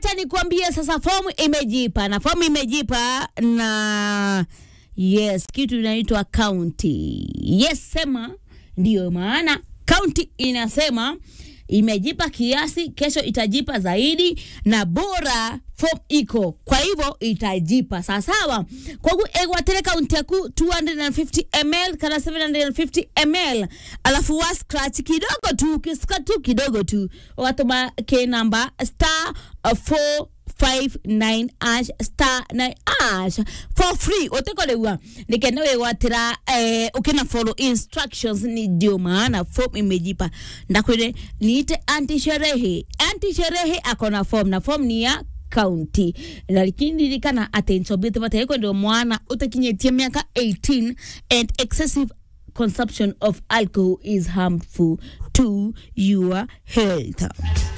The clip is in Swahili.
wacha nikuambie sasa, fomu imejipa na fomu imejipa na yes, kitu inaitwa county. Yes, sema ndiyo maana county inasema imejipa kiasi, kesho itajipa zaidi na bora form iko, kwa hivyo itajipa sawasawa. Kwagu egwatere kaunti yaku 250 ml kana 750 ml, alafu wa scratch kidogo tu, ukisika tu kidogo tu, watuma ke namba star uh, 4 59 ash star 9 ash for free utekolewa nikenda wegwatira eh, ukina follow instructions ni ndio maana form imejipa ndakwire niite anti sherehe anti sherehe akona form na form ni ya county lakini ririkana attention bit bataiko ndio mwana utakinyetie miaka 18 and excessive consumption of alcohol is harmful to your health